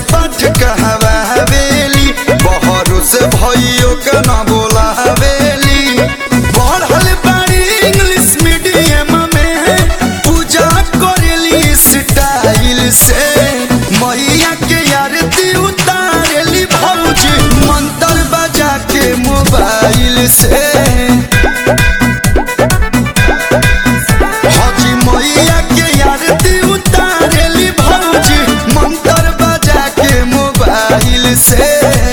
पाठ कहवा हवेली बहरों से भइयो के ना बोला हवेली पढ़ल बाड़ी इंग्लिश मीडियम में पूजा करेली स्टाइल से मैया के आरती उतारेली भौजी मंत्र बजा के मोबाइल से हाजी मैया के आरती उतारेली भौजी मंत्र बजा के मोबाइल से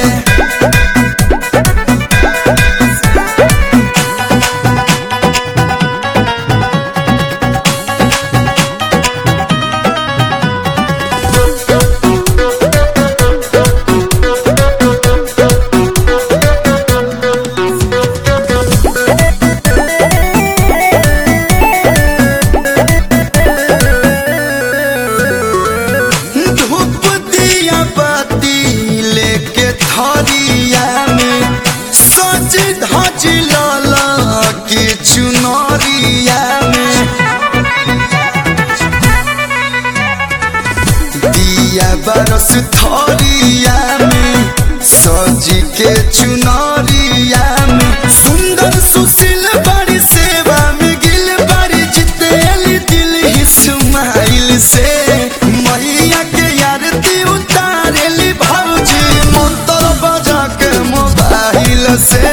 धूप दिया बाती लेके थरिया में सज धज लाला के चुनरिया में दिया बरस थरिया में सज के चुनरिया में सुंदर सुशील बड़ी सेवा में गिल बड़ी जितेली दिल ही सुमाइल से मैया के आरती उतारेली भौजी मंत्र बजा के मोबाइल से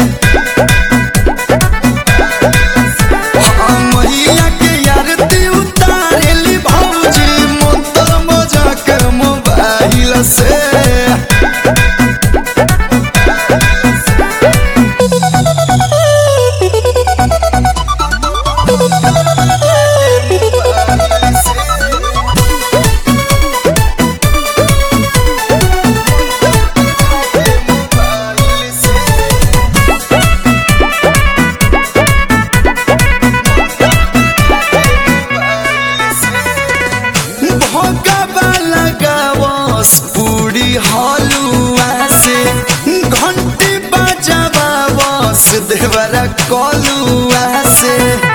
हाँ, मैया के आरती उतारेली भौजी मंत्र बजा के मोबाइल से भोगवा लगावस पूरी हलुआ से घंटी बजावावस देवरा कलुआ से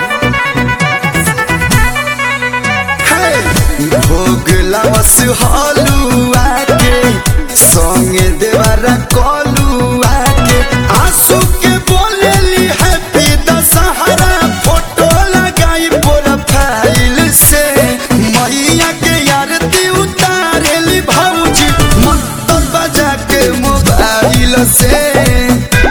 हे, भोग लावस हलुआ के संगे देवरा कलुआ के आंसू के बोलेली हैप्पी दशहरा फोटो लगाई प्रोफाइल से मैया के आरती उतारेली भौजी मंत्र बजा के मोबाइल से